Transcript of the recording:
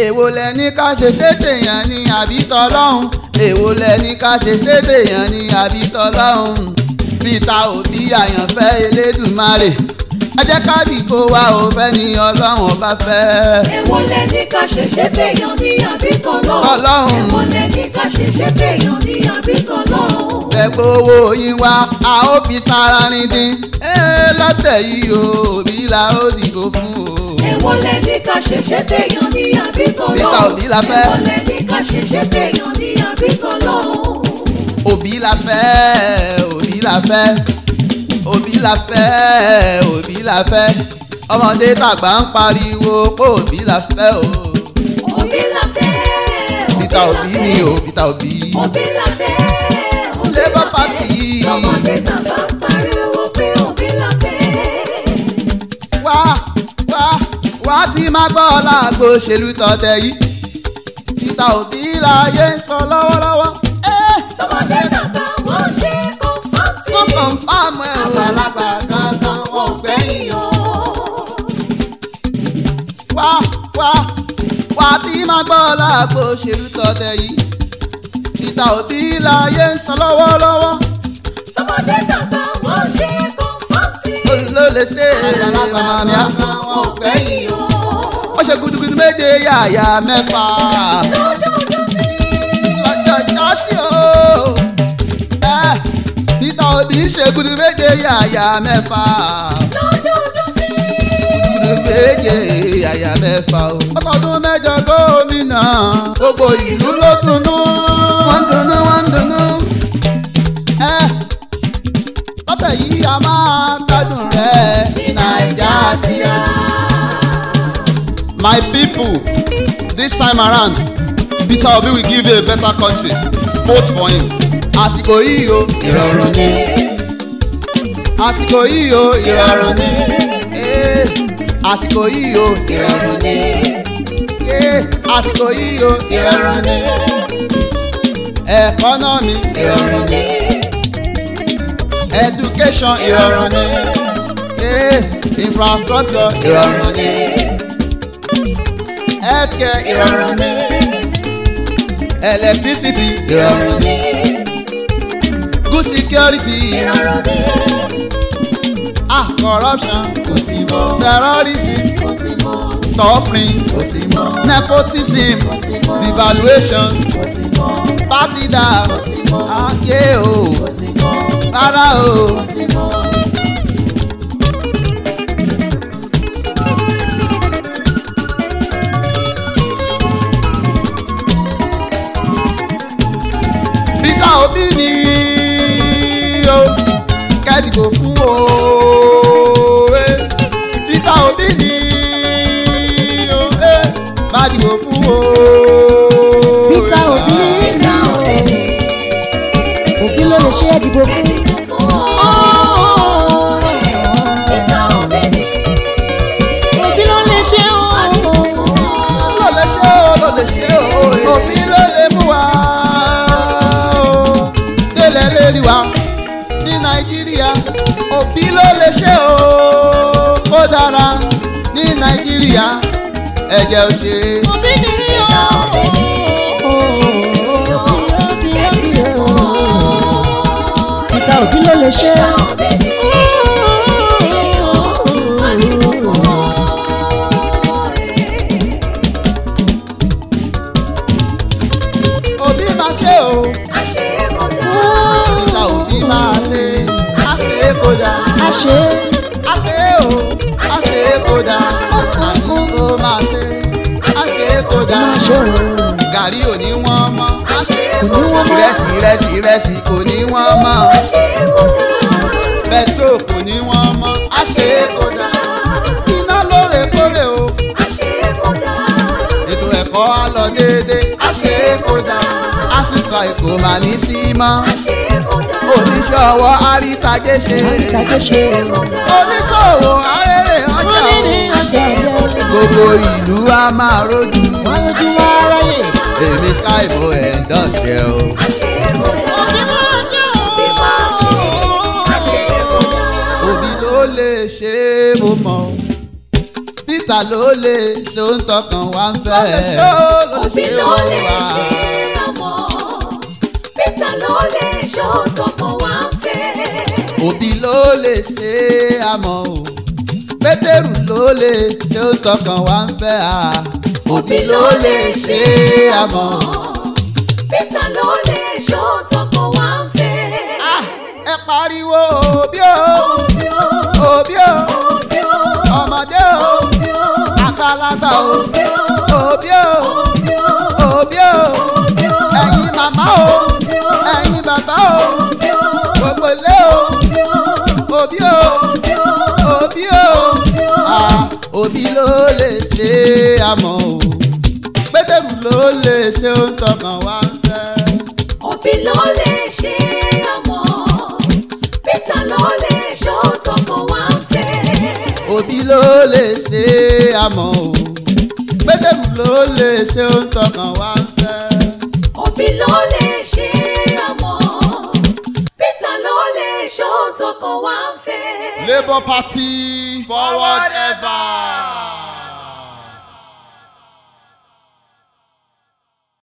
èwo lẹni ká ṣe ṣètè yẹn ní àbí tọlọ́hún èwo lẹni ká ṣe ṣètè yẹn ní àbí tọlọ́hún peter obi àyànfẹ́ elédùmarè ẹ jẹ́ ká dìbò wa ò fẹ́ ni ọlọ́run ọba fẹ́. Èwo lẹni ká ṣẹ̀ṣẹ̀ téèyàn ní àbítọ̀ lọ. Ọlọ́run. Èwo lẹni ká ṣẹ̀ṣẹ̀ téèyàn ní àbítọ̀ lọ. ẹgbẹ́ owó yín wá a ó fi sára rin dín ẹ lọ́tẹ̀ yìí o òbí la ó dìbò fún o. Èwo lẹni ká ṣẹ̀ṣẹ̀ téèyàn ní àbítọ̀ lọ. Peter Obi la fẹ́. Èwo lẹni ká ṣẹ̀ṣẹ̀ téèyàn ní àbítọ̀ lọ. òbí la fẹ́ òbí la fẹ́ òbí la fẹ́ òbí la fẹ́ ọmọdé tàgbà ń pariwo pé òbí la fẹ́ o. Obi la fẹ́. Peter la Obi fẹ́. ni o Peter Obi. Obi la fẹ́. Obi Labour la Party. fẹ́. Ọmọdé tàbá ń pariwo pé Obi la fẹ́. wá wá wá tí má gbọ́ láàgbo òṣèlú tọ̀tẹ̀ yìí Peter Obi láyé ń sọ lọ́wọ́lọ́wọ́. ẹ́ Tọmọdé tàbá wọ́n ṣe kọ́ńfọ́ǹsì. wọ́n kàn fáàmù ẹ̀ ò alágbà kankan wọ́n gbẹ̀yìn o. wá wá wá tí má gbọ́ láàgbo òṣèlú tọ̀tẹ̀ yìí Peter Obi láyé ń sọ lọ́wọ́lọ́wọ́. Tọmọdé tàbá wọ́n ṣe kọ́ńfọ́ǹsì. ló lè ṣe àgbàlagbà mi àgbà wọn gbẹ̀yìn o. ó ṣe gudugudu méje yàyà mẹ́fà. Lọ́jọ́jọ́ sí. lọ́jọ́jọ́ sí o. ẹ Peter Obi ṣe gudu méje yàyà mẹ́fà. Lọ́jọ́jọ́ sí. gudu méje yàyà mẹ́fà o. ọkọ̀dún mẹ́jọ gómìnà gbogbo ìlú ló dunnú. wọ́n ń dunnú wọ́n ń dunnú. ẹ lọ́tẹ̀ yìí a máa gbádùn rẹ̀ ní nàìjà tíya. My people, this time around, Peter Obi will give you a better country. Vote for him. Àsìkò yìí o, ìrọ̀rùn ni. Àsìkò yìí o, ìrọ̀rùn ni. Eh, Àsìkò yìí o, ìrọ̀rùn ni. Eh, Àsìkò yìí o, ìrọ̀rùn ni. Economy, ìrọ̀rùn ni. Education, ìrọ̀rùn ni. Eh, Infrastructure, ìrọ̀rùn ni healthcare ìrọ̀rùn ni electricity ìrọ̀rùn ni good security Ìrọ̀rùn ni. ah corruption Kò sí mọ́. terrorism Kò sí mọ́. suffering Kò sí mọ́. nepotism Kò sí mọ́. devaluation Kò sí mọ́. party down Kò sí mọ́. ayé o Kò sí mọ́. rárá o Kò sí mọ́. Peter Obi ni o kẹ́dìbò fún o eh. Peter Obi ni o eh. má dìbò fún o. Peter Obi Peter Obi ni. òbí ló lè ṣe é dìbò fún. Peter Obi ni. òbí ló lè ṣe ó. ló lè ṣe o ló lè ṣe o òbí ló lè mú wa o délẹ̀ lérí wa ní nàìjíríà òbí ló lè ṣe o kó dára ní nàìjíríà ẹ̀jẹ̀ ò ṣe òbí ni ó. Peter Obi ló lè ṣe é. òbí máa ṣe o Peter Obi máa ṣe á ṣe é kó dáa a ṣe é. á ṣe é o á ṣe é kó dáa àní kó máa ṣe á ṣe é kó dáa máa ṣe o. gàrí ò ní wọ́n mọ́ kò ní wọ́n mọ́. ìrẹsì ìrẹsì ìrẹsì kò ní wọ́n mọ́ pẹtrol kò ní wọ́n mọ́ á ṣe é kó dáa iná lóòrèkóòrè o ètò ẹ̀kọ́ á lọ déédé á ṣe é kó dáa asitra kò mà ní sí mọ́ oníṣòwò àrítajé ṣe àríkàjẹ́ ṣe o. oníṣòwò arére ọjà wọ́n ní ní o ọjà jẹ́. gbogbo ìlú á máa rójú wọ́n lójú wá ráyè. èmi skybo endorse ẹ o. òbí máa jẹ́ o. òbí ló lè ṣe é mo mọ̀ o. peter ló lè ló ń tọkàn wá ń fẹ́. òbí ló lè ṣe ọmọ peter ló lè ṣó tọkàn wá ń fẹ́. òbí ló lè ṣe é àmọ́ o pétérù ló lè ṣe ó tọkàn wá ń fẹ́ à òbí ló lè ṣe é àmọ́. peter ló lè ṣó tọkàn wá ń fẹ́. Ah, ẹ pariwo òbí o òbí ó òbí o òbí ó ọmọdé o òbí ó àgbàlagbà o òbí ó òbí o òbí ó òbí o òbí ó ẹ̀yin màmá o ẹ̀yin bàbá o òbí ó gbogbo ilé o òbí ó òbí o òbí ó òbí o Ah, òbí ló lè ṣe é àmọ́ o pétérù ló lè ṣe ó ń tọkàn wá ń fẹ́. òbí ló lè ṣe ọmọ peter ló lè ṣó tọkàn wá ń fẹ́. òbí ló lè ṣe é àmọ́ o pétérù ló lè ṣe ó ń tọkàn wá ń fẹ́. òbí ló lè ṣe ọmọ peter ló lè ṣó tọkàn wá ń fẹ́. labour party forward ever.